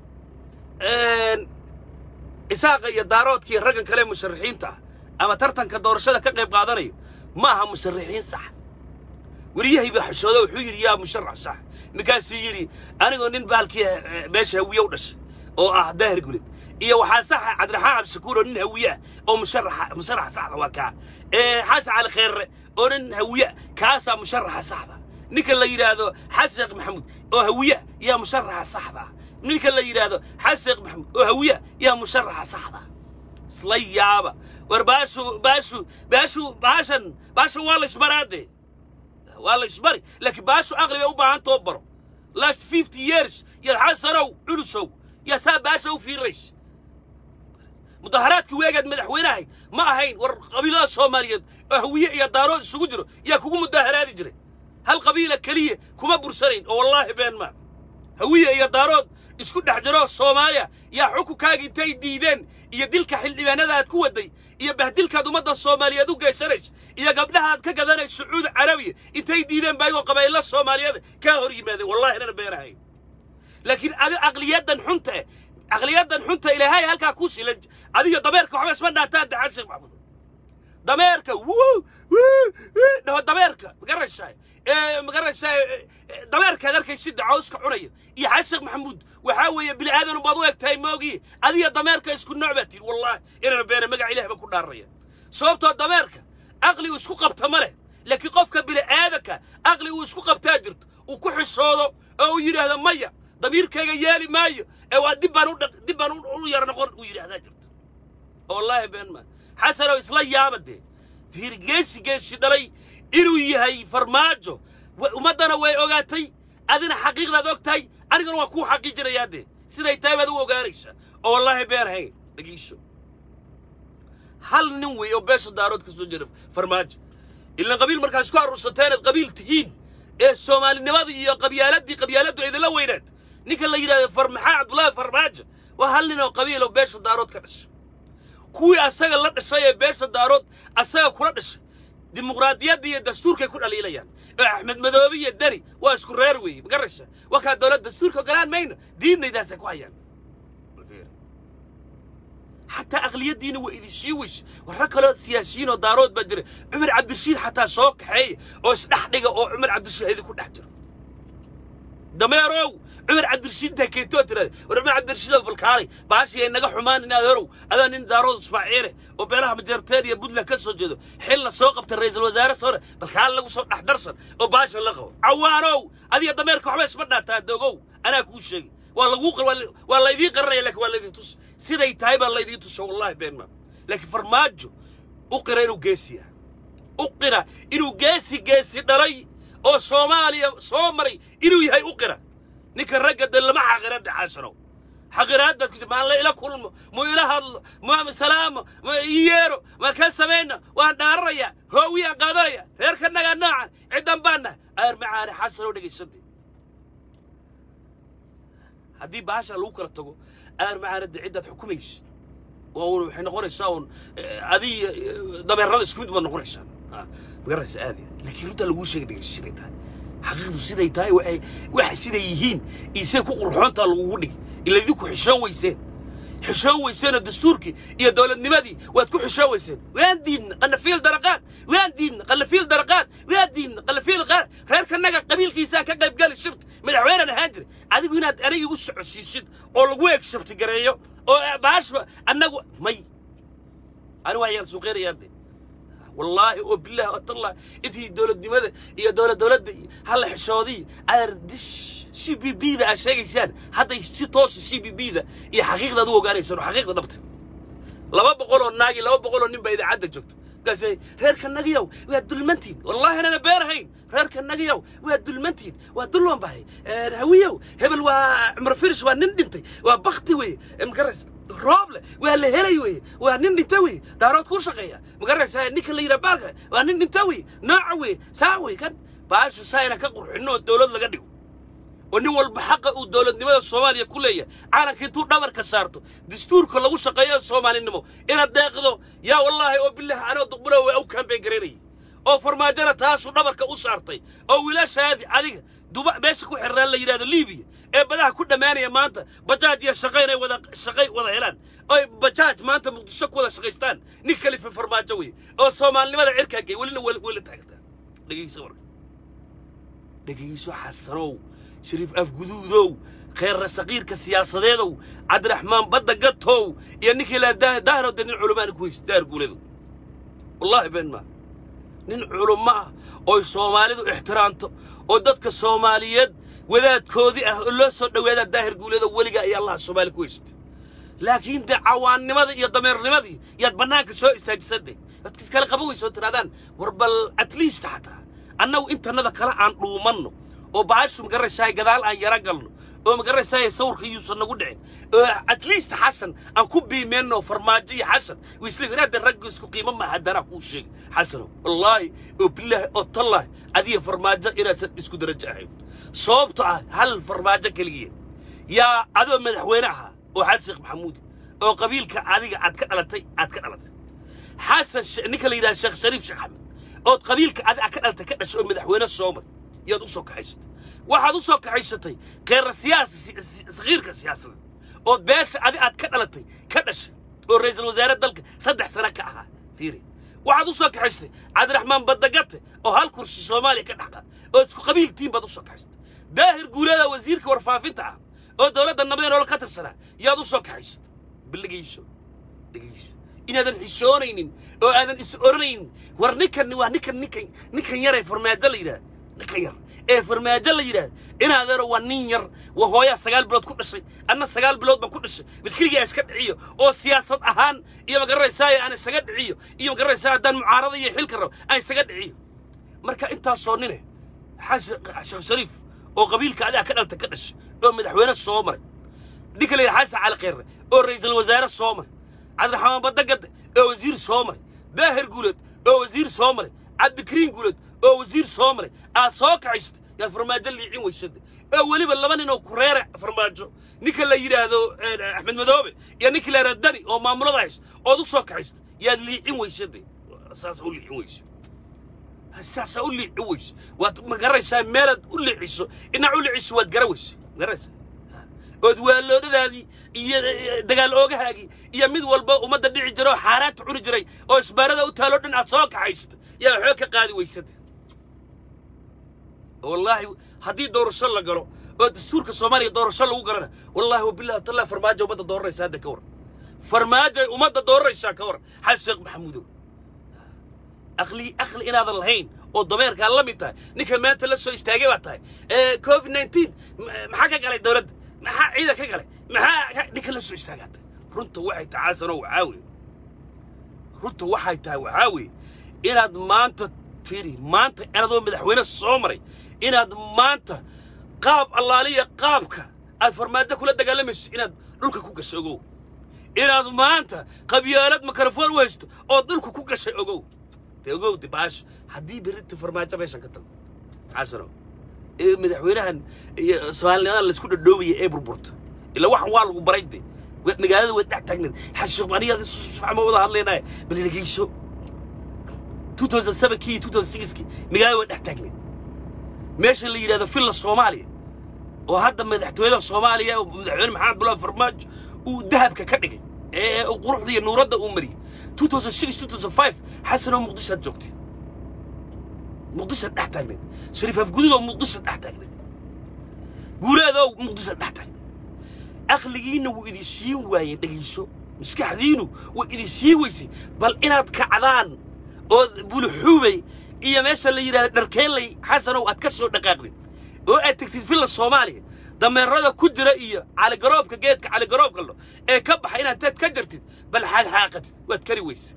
isaaqa iyo daaroodkii raggan kale musharaxiinta ah ama tartanka doorashada ka qayb qaadanayo ma aha musharaxiin sax weriyahay baa xishooda wuxuu yidhi yaa musharax sax markaasuu yidhi anigoo nin baalkii meesha hawiye u dhashay oo ah daahir guled iyo waxaa saxa cabdiraxmaan cabdishakuur oo nin hawiye ah oo musharaxa musharaxa saxda waa kaa xasan cali kheerre oo nin hawiye kaasaa musharaxa saxda ninka la yidhaahdo xasan sheekh maxamuud oo hawiye yaa musharaxa saxda ninka la yidhaahdo xasan sheekh maxamuud oo hawiye yaa musharaxa saxda isla yaaba war baashu baashu baashu baashan baashan waa la isbaraade waa la isbari laakiin baashu aqli bay u baahan too baro last fifty years yaad xasanow culusow yaa saa baasha u fiiraysa mudaharaadkii weegaad madaxweynahay ma ahayn war qabiilada soomaaliyeed oo hawiye iyo daarood isugu jiro yaa kugu mudaharaadi jiray hal qabiila keliya kuma bursanayn oo wallaahi been maa hawiye iyo daarood isku dhex jiro soomaaliya yaa xukunkaaga intay diideen iyo dilka xildhibaanada aad ku waday iyo bahdilkaad ummadda soomaaliyeed u geysanaysa iyo gabdhaha aad ka gadanaysa sacuudi carabiya intay diideen baa ayagoo qabaa'illa soomaaliyeed kaa hor yimaadeen wallahi inana been ahayn laakiin adi aqliyaddan xunta eh aqliyaddan xunta ilaahay halkaa ku silan adiga dameerka waxba isma dhaataan daxan sheekh maxamuud dameerka wuu dhaho dameerka magaraysaa magaraysaa dameerkaad arkaysid cawska cunaya iyo xasan maxamuud waxaa weeye bini aadan baad u eg tahay moogiye adiga dameerka isku nooc baa tihi wallahi inana beena magac ilaah ba ku dhaaraya sababtoo dameerka aqli uu isku qabta ma leh laakiin qofka bini aadanka aqli uu isku qabtaa jirto uu ku xishoodo oo uu yidhaahdo maya damiirkayga yeeli maayo ee waa dib baan u dib baan u yar noqon uu yidhaahdaa jirto wallaahi been maa xasanow isla yaaba dee fiir geesi geesi dhalay inuu yahay farmaajo ummaddana way ogaatay adina xaqiiqdaad og tahay anigana waa kuu xaqiijinayaa dee siday tahay baad u ogaanaysaa oo wallaahi been hayn dhagiisho hal nin wey oo beesha daarood ka soo jira farmaajo ilan qabiil markaa isku aruursateen inaad qabiil tihiin ee soomaalinimadii iyo qabyaaladii qabyaaladdu idinla weynaad ninka la yidhahdo farmaxaa cabdullaahi farmaajo waa hal nin oo qabiil oo beesha daarood ka dhashay kuwii asaga la dhashay ee beesha daarood asaga kula dhashay dimuqraadiyadda iyo dastuurkay ku dhaliilayaan oo axmed madoobe iyo deni waa isku reer weeye magaraysa waa kaa dowlad dastuurka ogolaan mayno diidnaydaasay ku hayaan xataa aqliyaddiina waa idin sii weyse warra kaloo siyaasiyiin oo daarood baa jira cumar cabdirashiid xataa soo kaxeeya oo isdhex dhiga oo cumar cabdirashiid idinku dhex jiro dameerow cumar cabdirashiid intaa keentoo tirada war cumar cabdirashiidoo balkaalay baashii ay naga xumaan inaad horow adaa nin daarood ismaaciile oo beelaha majarteen iyo puntland ka soo jeedo xilna soo qabta ra'iisul wasaare sore balkaale lagu soo dhex darsan oo baasha la qabo cawaanow adiga dameerka waxba isma dhaataa dogow anaa kuu sheegi waa laguu waa laydiin qaranaya laakiin waa laydin tus siday tahay baa laydiin tusa wallahi been maa laakiin farmaajo u qira inuu geesi yahay u qira inuu geesi geesi dhalay oo soomaaliya soo maray inuu yahay u qira ninka ragga de lama xaqira de xasanow xaqiraad baad ku jirta maan la ila kulmo mu ila hadlo mu salaamo mu ii yeero ma ka samayna waan dhaararaya hoowiyaan qaadanaya reerka nagaa noocan ciddan baan nahay aar macaane xasanoo dhegaysantay haddii baasha lagu kala tago aar macaane de ciddaad xukumaysid waa un waxay noqonaysaa un adii dameerada isku mid baad noqonaysaa magaraysa aad laakiin runtaa laguu sheegay dhegeyso siday tahay xaqiiqdu siday tahay waxay waxay siday yihiin iyo siday ku qurxoontaa lagugu dhigi ila idinku xishoon weyseen xishoon weyseenoo dastuurkii iyo dowladnimadii waad ku xishoon weyseen waan diidna qanafiil daraqaad waan diidna qanafiil daraqaad waan diidna qanafiil qaad reerkanaga qabiilkiisaa ka qaybgali shirka madaxweynan ahaan jira adigu inaad eray igu socodsiisid oo lagu eegsabti gareeyo oo baashba annagu may ani waa yaal suuqeynayaan de wallaahi oo bilaah oo tallah intii dowladnimada iyo dowlad dowladda halla xishoodii aar dis c b b da aad sheegaysaan hadday si toosa c b b da iyo xaqiiqda ad u ogaanaysaan oo xaqiiqda dhabta laba boqol oo naagi laba boqol oo nin baa idaacadda joogto markaasay reerka nagayow waa dulmantiin wallaahi anana beerahayn reerka nagayow waa dulmantiin waa dulwan bahay hawiyow hebel waa cumar firish waa nin dhintay waa bakti weye makaras rooble waa la helay weye waa nin dhinta weye daarood ku shaqeeya magaraysa ninka la yidhaha baalka waa nin dhinta weye nooca weye saa weye kan baashu saa inaan ka qurxinno oo dowlad laga dhigo oo nin walba xaqa uu dowladnimada soomaaliya ku leeyahay caalanka intuu dhabarka saarto dastuurka lagu shaqeeyo soomaalinimo inaad deeqdo yaa wallaahi oo bilaah anoo duqbulo waa u kaambeen garaynayay oo farmaajona taasuu dhabarka u saartay oo wiilashaadi adiga duba meesha ku xirnaan la yidhahdo liibiya ee badaha ku dhammaanaya maanta bajaaj iyo shaqo inay wada shaqay wada helaan oy bajaaj maanta muqdisho ku wada shaqaystaan nin kalifa farmaajo weye oo soomaalinimada cirkaa gey welina weli taagantaa dhegeyso warka dhegeyso xasanow shariif afguduudow kheerra saqiirka siyaasadeedow cabdiraxmaan badda gatow iyo ninkii laa daahiro de nin culumaana ku haysta daahir guuleedow wallaahi been maa nin culummo ah oy soomaalidu ixtiraamto oo dadka soomaaliyeed wadaadkoodii ah oo loo soo dhowaadaa daahir guuleedow weligaa iyo allaha soomaali ku haysta laakiin dee cawaannimada iyo dameernimadii yaad bannaanka soo istaajisantay dadka iskala qaban weysa oo tidhahdaan war bal at least xataa annagu intannada kale aan dhuumanno oo baashu magaraysaay gadaal aan yara galno oo magaraysaay sawirka yuusan nagu dhicin oo at least xasan aan ku biimeenno farmaajo iyo xasan wiisla inaada ragga isku qiimo ma haddana kuu sheegay xasanow wallaahi oo bilaahi oo tallaahi adiga farmaajo inaasan isku darajo ahayn sababto ah hal farmaajo keligiya yaa adoo madaxweyne ahaa oo xasan sheekh maxamuud oo qabiilka adiga aad ka dhalatay aad ka dhalatay xasan ninka la yidhaha sheekh shariif sheekh axmed ood qabiilka adiga ka dhalatay ka dhashay oo madaxweyne soomar yaad u soo kaxaysatay waxaad u soo kaxaysatay kheyra siyaasa sakiirka siyaasadeed ood beesha adi aad ka dhalatay ka dhashay oo ra'iisul wasaare dalka saddex sano ka ahaa fiiri waxaad u soo kaxaysatay cabdiraxmaan badagate oo hal kursi soomaaliya ka dhex qaad ood isku qabiil tiin baad u soo kaxaysatay daahir guuleeda wasiirka warfaafinta ah oo dowladda nabadee nolol ka tirsanaa yaad u soo kaxaysatay baldhegayso dhegayso inaadan xishoonaynin oo aadan is oranaynin war ninkan waa ninkan ninkan ninkan yaree farmaajo la yidhaha ninkan yar ee farmaajo la yidhaahda inaadeero waa nin yar waa hooyaa sagaal bilood ku dhashay anna sagaal bilood baan ku dhashay bilkeligaa iska dhiciyo oo siyaasad ahaan iyo magaranaysaaye aan isaga dhiciyo iyo magaranaysaaye haddaan mucaarada iyo xilka rabo aan isaga dhiciyo marka intaasoo nine sheekh shariif oo qabiilka adiga ka dhalta ka dhashay oo madaxweyne soo maray ninka la yidhaha xasan cali kheyre oo ra'iisul wasaare soo maray cabdiraxmaan badagade oo wasiir soo maray daahir guuleed oo wasiir soo maray cabdikariin guuleed oo wasiir soo maray aad soo kacaysatay yaad farmaajo liicin weysada oo weliba laba nin oo kureere farmaajo ninka la yidhaahdo axmed madoobe iyo ninka la yidhahdo dani oo maamulada haysta ood u soo kacaysatay yaad liicin weysada saas u liicin weyso saasaa u liicin weyso waad magaraysaa meelaad u liiciso inaad u liiciso waad gara weyso magaraysaa ood waaloodadaadii iyo dagaal oogahaagii iyo mid walba ummadda dhici jira oo xaaraanta cuni jiray oo isbaarada u taaloo dhan aad soo kaxaysata yaa waxba ka qaadi weysada wallaahi haddii doorasho la galo oo dastuurka soomaaliya doorasho lagu galana wallaahi wabillahi tallah farmaajo ummadda dooranaysa hadda ka war farmaajo ummadda dooranaysaa ka war xasan sheekh maxamuudow aqli aqli inaadan lahayn oo dameerkaa la mid tahay ninka maanta la soo istaagay baa tahay covid nineteen maxaa ka galay dowladda maxaa ciidan ka galay maxaa ninka la soo istaagaatay runta waxay tahay xasanow waxaa weeye runta waxay tahay waxaa weeye inaad maanta fiiri maanta anadoo madaxweyne soo maray inaad maanta qaab allaaliya qaabka aad farmaajo kula dagaalamayso inaad dhulka ku gashay ogow inaad maanta qabyaalad mikrofon u haysto oo dhulka ku gashay ogow dee ogow de baasho haddii berrinta farmaajo meeshan ka tago xasano ee madaxweynahan iyo soomaalinimadan laisku dhadhoobaya ee burburto ila waxan waa lagu baray de wa- magaalada waad dhex taagneed xashiiq aniyaad isfacma wada hadlaynaya bal dhegeyso 2007kii iyo 2006kii magaalada waad dhex taagneed meesha la yidhahdo villa soomaaliya oo hadda madaxtooyada soomaaliya oo madaxweyne maxamed abdullahi farmaajo uu dahabka ka dhigay ee uu quruxda iyo nuuradda uu mariyey 2006 2005 xasanoo muqdishoad joogtay muqdishoad dhex taagneed shariif afgududoo muqdishoad dhex taagneed guuraadoo muqdishoad dhex taagneed aqligiinna wuu idin siin waayey dhegayso maskaxdiinu way idin siin weysay bal inaad kacdaan oo buluxuubay iyo meesha la yidhahdo dharkeenley xasanow aad ka soo dhaqaaqdid oo aad tegtid villa soomaaliya dameerada ku jira iyo caligaroobka geedka caligaroobka lo ee ka baxa inaad teed ka jartid bal xaaqxaaqatid waad kari weyse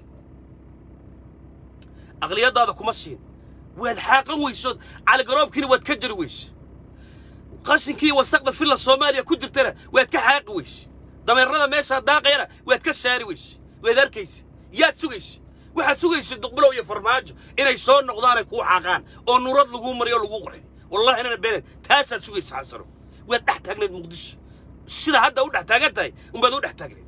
aqliyadaada kuma siin waad xaaqan weysood caligaroobkiina waad ka jari weyse qashinkii wasaqda villa soomaaliya ku jirtana waad ka xaaqi weyse dameerada meeshaa daaqayana waad ka saari weyse waad arkaysa yaad sugaysa waxaad sugaysa duqbulow iyo farmaajo inay soo noqdaanay kuu xaaqaan oo nurad laguu mariyo o laguu qorxay wallahi inana beeneed taasaad sugaysa xasano waad dhex taagneed muqdisho sida hadda u dhex taagan tahay unbaad u dhex taagneed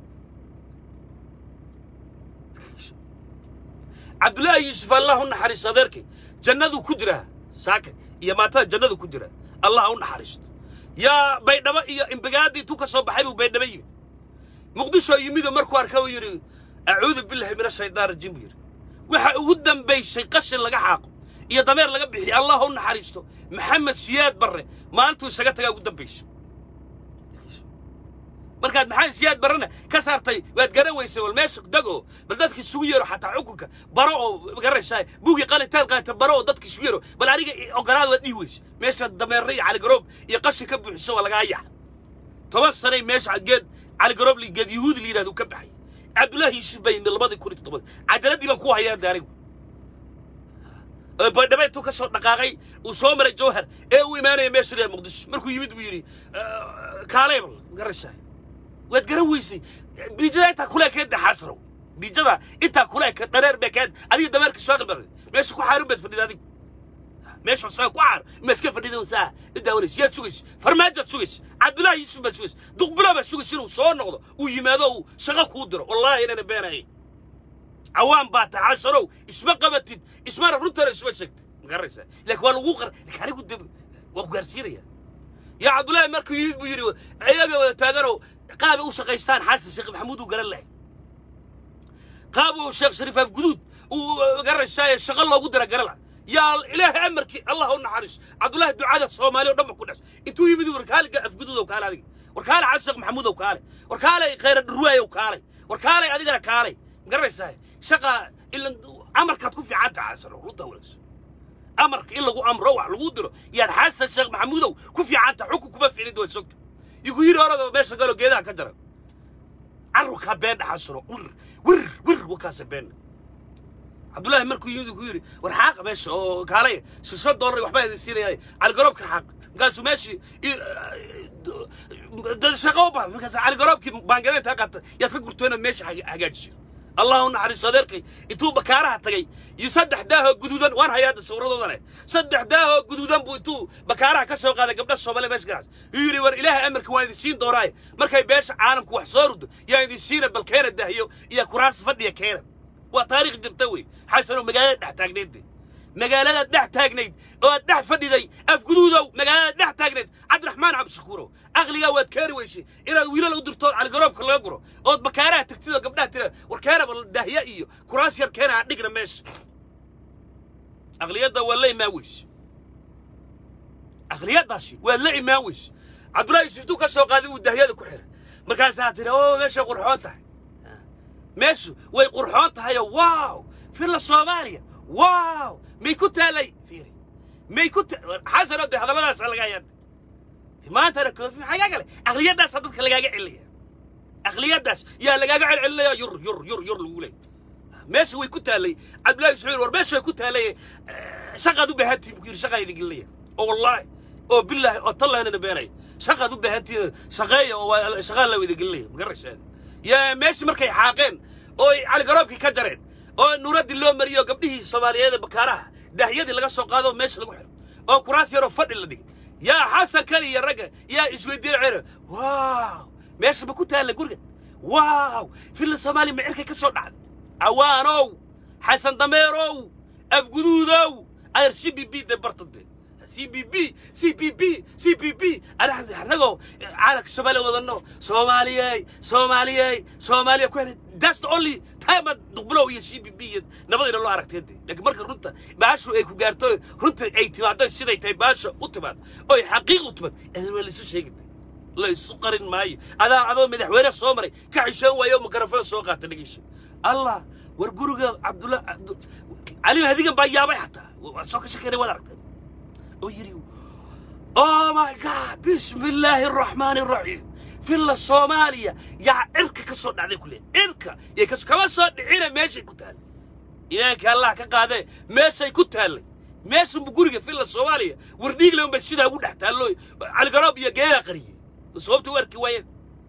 cabdullaahi yuusuf allah u naxariisto adeerkay jannaduu ku jiraa saaka iyo maatada jannadu ku jiraa allah u naxariisto yaa baydhabo iyo imbigaadii tu ka soo baxay buu baydhabo yimid muqdisho yimidoo markuu arka uu yidhi acuudu billahi min ashaytaan rajiim buu yidhi waxa ugu dambaysay qashin laga xaaqo iyo dameer laga bixiyo allah u naxariisto maxamed siyaad barre maalintuu isaga tagaa ugu dambaysay markaad maxamed siyaad barrena ka saartay waad garan weysay wal meesha dego bal dadka isugu yeero xataa xukunka baro oo garaysaa buugii qalintaad qaata baro oo dadka isugu yeero bal aniga ogolaada waad dhihi weysay meesha dameerre iyo caligaroob iyo qashin ka buuxiso waa lagaa yaca toban sanay meesha geed caligaroob li geed yahuudi la yidhahdo ka baxay cabdullaahi yuusuf bay yimid labadii kun iyo toddobaad cajaladii baan ku hayaa de anigu oo baydhabo intuu ka soo dhaqaaqay uu soo maray jawhar ee uu imaanaya meesha la muqdisho markuu yimid buu yidhi kaaleebal garaysaa waad garan weysay biijada intaa kule keenta xasrow biijada intaa kule ka dhareer bee keenta adiga dameerka soo qalbaday meesha ku xaarun baad fadhida adigu meesha saga ku xaar ma iska fadhida saa idaawanaysa yaad sugaysa farmaajoad sugaysa cabdullaahi yuusuf baad sugaysa duqbilo baad sugaysa inuu soo noqdo uu yimaado uu shaqo kuu diro wallaahi inana beenahay cawaan baa tahay xasanow isma qabatid ismana runtana isma sheegtid ma garanaysaa laakiin waa lagu qar laakiin anigu de waa ku gaarsiinaya yaa cabdullaahi markuu yimid buu yidhi ayaga wada taaganoo qaabay u shaqaystaan xasan sheekh maxamuud uu garan lahay qaab uu sheekh shariif afguduud uu garanaysaa shaqo loogu dira garan laha yaa ilaahay amarkii allah u naxariis cabdullaahi ducada soomaali oo dhan ba ku dhas intuu yimid warkaale afguduud oo kaale adiga warkaale xasan sheekh maxamuud oo kaale warkaale khayra dhurwaay oo kaale warkaale adigana kaale ma garanaysaa shaqa ilan amarkaad ku fiican tahay xasan oo runta wanaagsan amarka in lagu amro wax lagu diro yaad xasan sheekh maxamuudow ku fiican tahay xukun kuma ficnid waa sogta igu yidhi orada meesha galo geedaha ka jara carruurkaa beendha xasano wir wir wir wakaasa beendha cabdullaahi markuu yimid ku yidhi war xaaqa meesha oo kaalay shisho dollar waxbaa idin siinaya caligaroobka xaaq markaasuu meeshii dad shaqo u baxa markaas caligaroobkii baangadeenta qaata yaad ka gurtoona meesha hagaajisay allah u naxariiso adeerkay intuu bakaaraha tagay iyo saddex daahoo guduudan waan hayaa hadda sawiradoodane saddex daahoo guduudan buu intuu bakaaraha ka soo qaaday gabdha soomaaliya meesha ganacs yuu yidhi war ilaahay amarka waan idin siin doonaaye markay beesha caalamku wax soo rudo yaa idin siina bal keena dahyo iyo kuraas fadhiya keena waa taariikh jirta wey xasanow magaalada dhex taagnayd magaalada dhex taagnayd oo aad dhex fadhiday afguduudow magaalada dhex taagnayd cabdiraxmaan cabdishakuurow aqligaa waad keeni weysay inaad wiilal u dirto caligaroobka laga guro ood bakaaraha tagtid oo gabdhaha tira war keenaba dahya iyo kuraas yar keena ha dhigna meesha aqliyadda waa la imaan weyse aqliyaddaasi waa la imaan weyse cabdullahi yuusuf intuu ka soo qaaday uu dahyada ku xiray markaasaa tiri oo meeshay qurxoon tahay meeshu way qurxoon tahayoo waaw filla soomaaliya waaw may ku taalay fiiri may ku xasanoo de hadalladaasa laga hayaa maantana koofi maxaa kale aqliyaddaasa dadka lagaaga celinaya aqliyaddaas yaa lagaaga celcelinaya yur yur yur yur lagu leey meesha way ku taalay cabdullahi ismaciil war meesha way ku taalay shaqaad u baahantihin buu yidhi shaqaa idin gelinaya oo wallaahi oo billaahi oo tallahanana beenaya shaqaad u baahantihiin shaqeeya oo waa shaqaa la wadagelinaya magaraysaada yaa meeshii markay xaaqeen oo ay caligaroobkii ka jareen oo nuuraddii loo mariyo gabdhihii soomaaliyeed ee bakaaraha daahyadii laga soo qaado meesha lagu xiro oo kuraas yaroo fadhi la dhigay yaa xasan kali iyo ragga yaa isweydiin cere waaw meesha ma ku taalla guriga waaw filla soomaaliya micirkay ka soo dhacday cawaanow xasan dameerow afguduudow ayar c b b de bartade c b b c b b c b b anagoo caalamka soomaaliya wadano soomaaliyey soomaaliyey soomaaliya ku helay that's the only time ad duqbulow iyo c b b iyo nabadayna loo aragteede laakiin marka runta baashu ay ku gaarto runta ay timaado siday tahay baasha u timaad oo ay xaqiiq u timaad adan waa laisu sheegitay la isu qarin maayo adaa adoo madaxweyne soo maray ka xishoon waayo mikrofon soo qaata dhageysho allah war guriga cabdulla cali hadigan baa yaabay xataa waa soo ka shakeynay waad aragteen oo yidhi oh my god bismi illaahi araxmaani araxiim filla soomaaliya yaa cirka ka soo dhacday kule cirka yay kas kama soo dhicina meeshay ku taallay imaanka allah ka qaadee meeshay ku taallay meeshanbu guriga filla soomaaliya wardhiigle unba sidaa ugu dhex taallo caligaroob iyo geedaa qariyey sababta u arki waayeen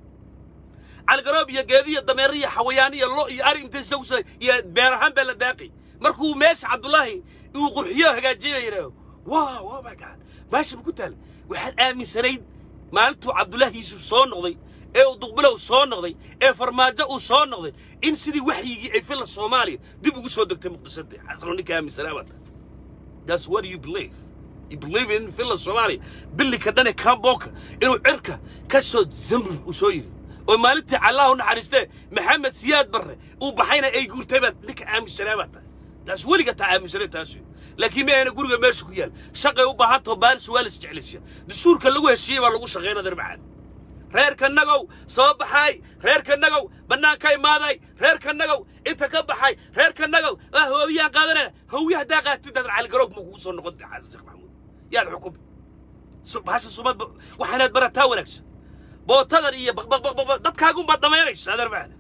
caligaroob iyo geedi iyo dameero iyo xawayaan iyo lo iyo ari intay isagu soo iyo beer ahaan baa la daaqay markuu meesha cabdullaahi uu qurxiyo hagaajiyay baa yidhaaho wow oh my god meesha ma ku taallay waxaad aaminsanayd maalintuu cabdullaahi yuusuf soo noqday ee uu duqbilow soo noqday ee farmaajo uu soo noqday in sidii waxyigii ay filla soomaaliya dib ugu soo degtay muqdisada xasano ninka aaminsanaa baa tahay that's what you believe you believe in filla soomaaliya bilika dhane kamboka inuu cirka ka soo zambul uu soo yidhi oo maalintii allah u naxariistee maxamed siyaad barre uu baxayna ay guurtay baad ninka aaminsanaa baa tahay taas weliga taa aaminsanay taas wey laakiin ma ayna guriga meesha ku yaal shaqay u baahan taho baalis waa lis jeclaysiya dastuurka lagu heshiiyey baa lagu shaqaynaa darbacaad reerka nagow soo baxay reerka nagow bannaanka imaaday reerka nagow inta ka baxay reerka nagow ah hooyaan qaadanayna hooye haddaa qaatid daad caligaroog ma kugu soo noqon xasan sheekh maxamuud yaad xukumi bahasha sumad waxaanaad barataa wanaagsan bootadan iyo baqbaqbaqbaq dadkaagunbaad dhammaynaysa adeer macana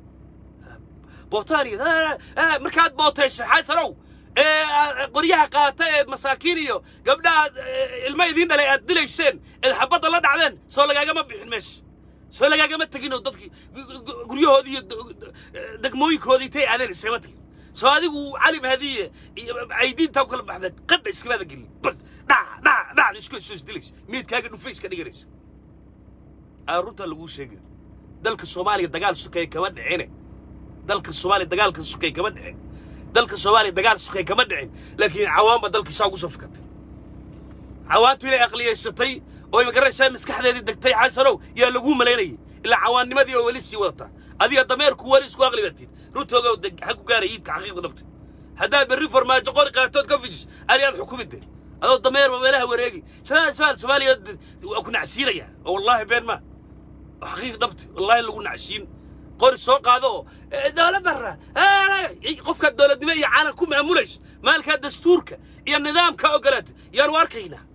bootadan iyo markaad bootaysa xasanow ee qoryaha qaata ee masaakiin iyo gabdhaha ilmo idiin dhalay aad dilayseen eed xabadda la dhacdeen soo lagaagama bixin meesha soo lagaagama tegin oo dadkii guryahoodii iyo degmooyinkoodii intay aadeen iskama tegin soo adigu cali mahadiye aydiintaa u kala baxda qadha iskamaada gelin bas dhac dhac dhacda isku soo isdilaysa miidkaaga dhufayska dhiganaysa aa runtaa laguu sheegay dalka soomaaliya dagaal sukay kama dhicine dalka soomaaliya dagaalka sukay kama dhicin dalka soomaaliya dagaal sukay kama dhicin laakiin cawaanba dalka saa ugu soo fikatay cawaantu inay aqliyaysatay oo magaraysaa maskaxdeedii degtay xasanow yaa laguu malaynayay ilaa cawaannimadii oo weli sii wadataa adiga dameerku weli isku aqli baatiin runtooga xag ku gaara iidka xaqiiqda dhabtay haddaad berri farmaajo qori qaatood ka fijis ariyaad xukumide adoo dameerba meelaha wareegi shabaal soomaaliya waa ku nacsiinaya oo wallaahi been maa xaqiiq dhabtay wallaahi lagu nacsiin qori soo qaado oo dowlad barra qofkaad dowladnimo iyo caalam ku maamulaysa maalkaa dastuurka iyo nidaamka ogolaatay yaanu arkaynaa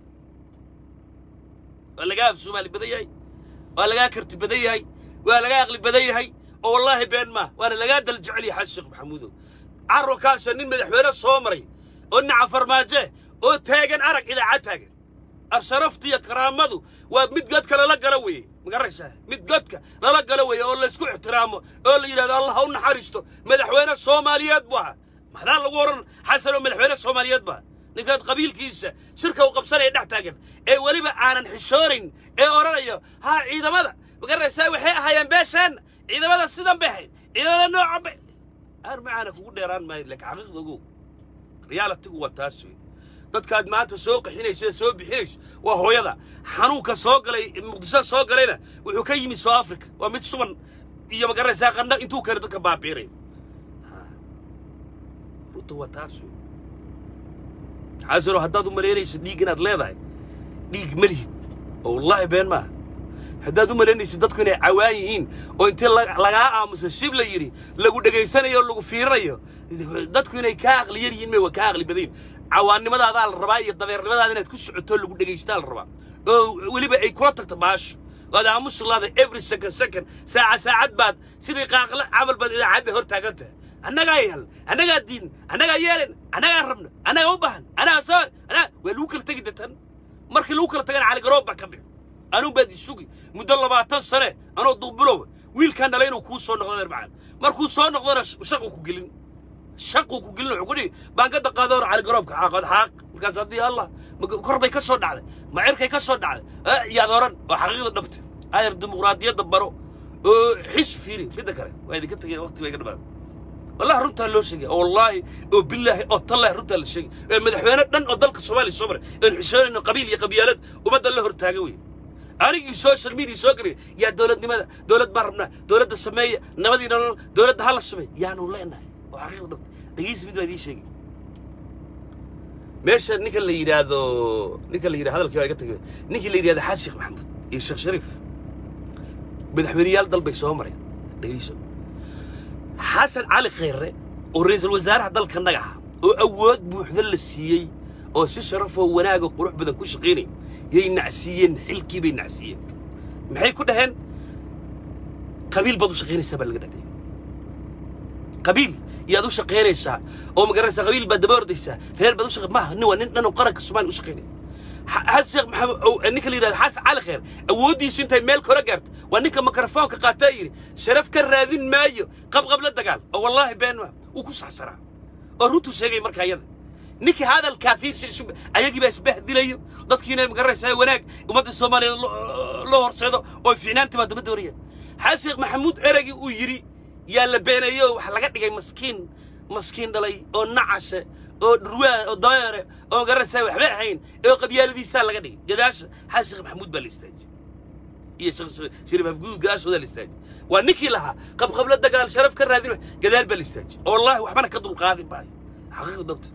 waa lagaa af soomaali badan yahay waa lagaa karti badan yahay waa lagaa aqli badan yahay oo wallaahi been maa waana lagaa dal jecel yahay xasan sheekh maxamuudow carurkaasa nin madaxweyne soo maray oo dhinaca farmaaje oo taagan arag idaacad taagan asharafta iyo karaamadu waa mid godka lala gala weeye magaraysaa mid godka lala gala weeye oo laysku ixtiraamo oo la yidhahdo allah ha u naxariisto madaxweyne soomaaliyeed buu ahaa maxdaa lagu odhan xasan oo madaxweyne soomaaliyeed baa ninkaad qabiilkiisa shirka u qabsanaya dhex taagan ee weliba aanan xishoonayn ee odhanayo haa ciidamada magaraysaa waxay ahaayeen beesheenna ciidamada sidan bay ahayd ciidamada noocan bay aan macaana kugu dheeraan maayo laakiin xaqiiqda ogow realitigu waa taas wey dadkaad maanta soo qaxinaysa soo bixinayso waa hooyada xanuunka soo galay muqdisho soo galayna wuxuu ka yimid soo africa waa mid suban iyo magaraysaa qandha intuu kale dadka baabiinay runta waa taas wey xaasano haddaad u malaynayso dhiig inaad leedahay dhiig ma lihid oo wallaahi been maaha haddaad u malaynaysid dadku inay cawaan yihiin oo intii lagaa aamusa shib la yidhi lagu dhegaysanayo o lagu fiirinayo dadku inay kaa aqli yar yihiin may waa kaa aqli badayin cawaannimadadaa la rabaa iyo dabeernimadaada inaad ku socoto lagu dhegaystaa la rabaa oo weliba ay kula tagto baasho waad aamusi laada every second second saaca saacad baad sidii qaaqla camal baad idaacadda hor taagan tahay annagaa yal annagaa diin annagaa yeelen annagaa rabno annagaa u baahan annagaa soo annagaa waa lagu kala tegi detan markii lagu kala tagana caligaroob baa ka bixi anuu baad isugi muddo labaatan sane anoo duubulowa wiilkaan dhalay inuu kuu soo noqdo adeer macaan markuu soo noqdona shaqu ku gelin shaquu ku gelin wuxuu ku dhihi baangada qaadoor cali garoobka xaaqad xaaq markaas haddii allah kor bay ka soo dhacday ma cirkay ka soo dhacday yaad oran oo xaqiiqda dhabta adeer dimuqraadiyadda baro oo xis fiiri midda kale waa idinka tegeen waqti bay ka dhamaaday wallahi runtaa loo sheegay oo wallaahi oo billaahi oo tallahi runtaa la sheegay ee madaxweyne dhan oo dalka soomaaliya soo maray oon xishoonayno qabiil iyo qabyaalad ummadda la hortaaga wey anigii social media soo geliya yaa dowladnimada dowlad baan rabnaa dowladda sameeya nabadii nolol dowladda hala sameeya yaanu leenahay oo xaqiiqda dhabta dhegeysi mid baa idiin sheegay meesha ninka la yidhaahdo ninka la yidhahdo hadalkii waa iga tagay ninkii la yidhahdo xasan sheekh maxamuud iyo sheekh shariif madaxweyneyaal dal bay soo mareen dhegeyso xasan cali khayre oo ra'iisul wasaaraha dalkanaga ahaa oo awood buuxda la siiyey oo si sharafoo wanaag oo qurux badan ku shaqaynay yay nacsiiyeen xilkii bay nacsiiyeen maxay ku dhaheen qabiil baad u shaqaynaysaa baa laga dhadhiyay qabiil yaad u shaqaynaysaa oo magaranaysaa qabiil baad daba ordaysaa reer baad u shaqay maaha nin waa nin dhan oo qaranka soomaaliya u shaqaynaya xasan sheekh maxamed ninka la yidhahdo xasan cali khayr awooddiisu intay meel kora gaarto waa ninka mikrofoonka qaataa yidhi sharaf ka raadin maayo qabqabla dagaal oo wallaahi been ma wuu ku saxsanaa oo runtuu sheegay markaa iyada ninkii hadalkaa fiirsi isu ayagii baa isbahdilayo dadkiina magaranaysaa wanaag ummadda soomaaliyeed loo horseedo oo fiicnaantii baa daba doonayaan xasan sheekh maxamuud ereygii uu yidhi yaa la beeneeyo waxaa laga dhigay maskiin maskiin dhalay oo nacashe oo dhurwaa oo dameere oo magaranaysaa waxba ahayn oo qabyaaladiistaa laga dhigay gadaasha xasan sheekh maxamuud baa la istaajiyey iyo shariif afguud gadaashooda la istaajiyey waa ninkii lahaa qabqabla dagaal sharaf ka raadin gadaal baa la istaajiyey oo wallaahi waxbana ka dulqaadin maayo xaqiiqda dhabta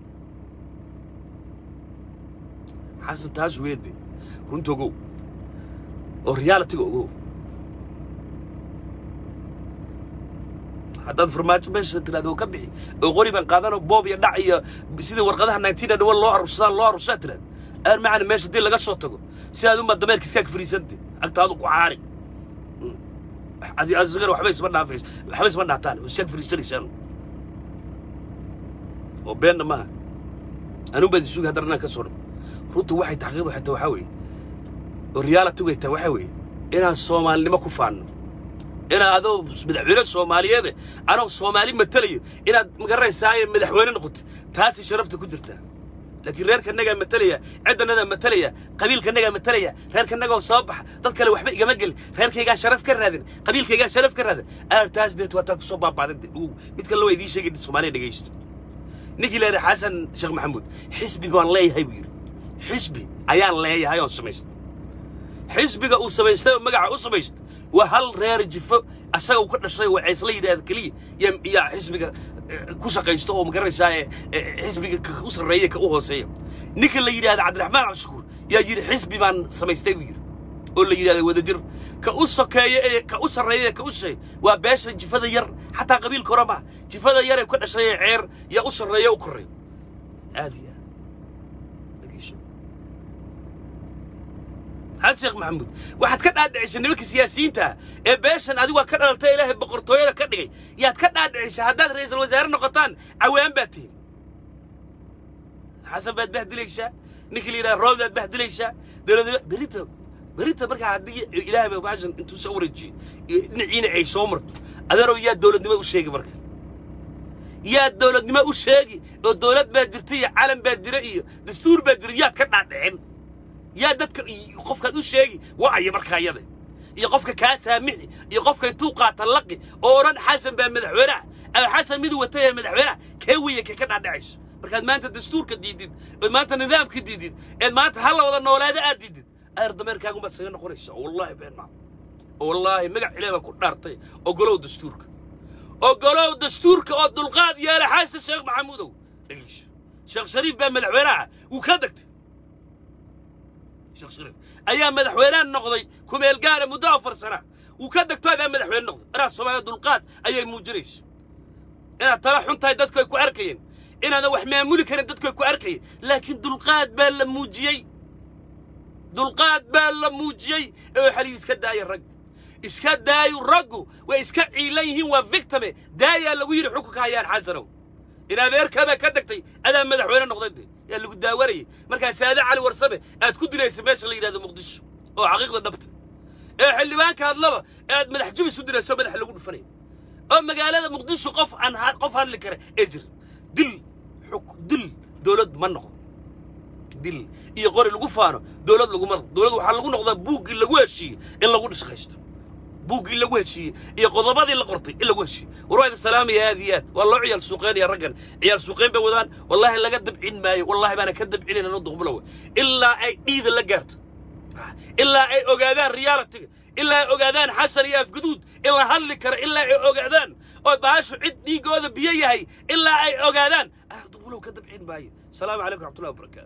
xasan taas weede runta ogow oo realitiga ogow haddaad farmaajo meesha tiraahdo oo ka bixi oo qori baan qaadanoo boob iyo dhac iyo sidii warqadaha nineteen and one loo arursadaa loo arursaa tiraahdo aan macana meesha haddii laga soo tago si aad uma dameerka iskaag fariisante agtaadu ku caari asigana waxba isma dhaafays waxba isma dhaataan iskaag fariisanaysaan oo beenna maaha anuu baad isugi haddana inaan ka soo dhago runta waxay taxqiiqdu waxay tahay waxaa weeye oo realitigu ay tahay waxaa weeye inaan soomaalinimo ku faanno inaad adoo madaxweyne soomaaliyeede anoo soomaali matelayo inaad magaranaysaa madaxweyne noqoto taasay sharafta ku jirtaa laakiin reerkanagaa matalaya ciddanadaa matalaya qabiilkanagaa matalaya reerkanagoo soo baxa dad kale waxba igama gelin reerkaygaa sharaf ka raadin qabiilkaygaa sharaf ka raadin aar taas deet waa taa kusoo baabaadan mid kale waa idiin sheegay soomaaliya dhegaysto ninkii la yidhi xasan sheekh maxamuud xisbi baan leeyahay buu yidhi xisbi ayaan leeyahay oo samaystay xisbiga uu samaystay oo magaca u samaystay waa hal reer jifo asaga uu ka dhashay waa ceysla yidhaahda keliya yaa xisbiga ku shaqaysto oo magaranaysaa xisbiga ka u sarreeya ka u hooseeya ninka la yidhahda cabdiraxmaan cabdishakuur yaa yidhi xisbi baan samaystay buu yidhi oo la yidhahda wadajir ka u sokeeya ee ka u sarreeya ee ka u shisheeya waa beesha jifada yar xataa qabiilka hore maaha jifada yar ee ka dhashay ee ceer yaa u sarreeya u korreeya aad iyo aad dhegeyso xasan sheekh maxamuud waxaad ka dhaadhicisay nimanka siyaasiyiinta ee beeshan adigu waa ka dhalaltay ilaahay boqortooyada ka dhigay yaad ka dhaadhicisay haddaad ra'iisul wasaare noqotaan cawaan baad tihin xasan baad bahdilaysaa ninkii la yidhaha roob baad bahdilaysaa dowladnimo berita berita markaa haddii ilaahay ba baashan intuu soo wareejiyo dhinaciina ay soo marto adeerow yaa dowladnimo u sheegi marka yaa dowladnimo u sheegi oo dowlad baa jirta iyo calan baa jira iyo dastuur baa jira yaad ka dhaadhicin yaa dadka qofkaad u sheegi wa'aya markaa iyada iyo qofka kaa saamixi iyo qofka intuu qaata laqi oo odhan xasan baa madaxweynaha ama xasan miduu watay ee madaxweynaha kee weeye kee ka dhaadhacayso markaad maanta dastuurka diidid ood maanta nidaamka diidid eed maanta ha la wada noolaada aad diidid ayar dameerkaagumaad saga noqonaysa wallaahi been maa wallaahi magac ilaah baa ku dhaartay ogolow dastuurka ogolow dastuurka oo dulqaad yeela xasan sheekh maxamuudow dhegeyso sheekh shariif baa madaxweynaha wuu ka degtay sheekh shariif ayaa madaxweynaha noqday kumeel gaara muddo afar sana wuu ka degto adaa madaxweyne noqday inaad soomaaliya dulqaad ayay muujinayso inaad tala xun tahay dadku ay ku arkayeen inaadan wax maamuli karin dadku ay ku arkayeen laakiin dulqaad baa la muujiyey dulqaad baa la muujiyey ee waxaa layidhi iska daaya rag iska daayu raggu way iska ciilan yihiin waa victime daayaa lagu yidhi xukunka hayaan xasanow in adeerkaabaa ka degtay adaa madaxweyne noqday yaa lagu daawanayay markaa saade cali warsame aad ku dilaysa meesha la yidhahdo muqdisho oo xaqiiqda dhabta ee xildhibaanka hadlaba ee aad madax jabis u dirayso madaxa lagu dhufanaya oo magaalada muqdisho qof aan ha- qof hadli kara ee jir dil xuk dil dowlad ma noqdo dil iyo qori lagu faano dowlad laguma noqdo dowlad waxaa lagu noqdaa buuggii lagu heshiiyey in lagu dhishqaysto buuggii lagu heshiiyey iyo qodobadii la qortay in lagu heshiiyey war waa idin salaamaya aad iyo aad waa loo ciyaal suuqeynaya raggan ciyaal suuqeyn bay wadaan wallaahi laga dabcin maayo wallaahi baana ka dabcinayn ano duqbulowa ilaa ay dhiida la gaarto ilaa ay ogaadaan realitiga ilaa ay ogaadaan xasan iyo afguduud in la hadli karo ilaa ay ogaadaan oo baashu cid dhiigooda biyo yahay ilaa ay ogaadaan ana duqbulow ka dabcin maayo asalaamu calaykum raxmatullahi wabarakaatu